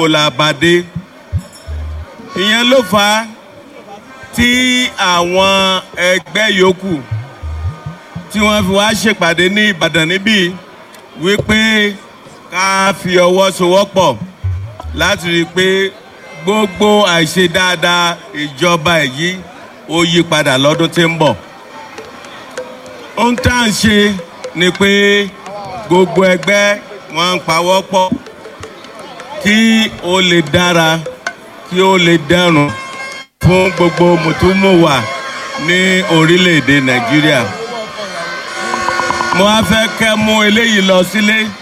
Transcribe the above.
ibo la bá dé ìyẹn ló fà á tí àwọn ẹgbẹ́ yòókù tí wọ́n fi wá ṣèpàdé ní ìbàdàn níbí wípé ká fi ọwọ́ sowọ́pọ̀ láti rí i pé gbogbo àìṣe dáadáa ìjọba èyí ó yí padà lọ́dún tí ń bọ̀. ohun tá à ń ṣe ni pé gbogbo ẹgbẹ́ wọn ń pawọ́ pọ̀ kí ó lè dára kí ó lè dẹrùn fún gbogbo mùtúmùwà ní orílẹ̀-èdè nàìjíríà mo wá fẹ́ kẹ́ mú eléyìí lọ sílé. Si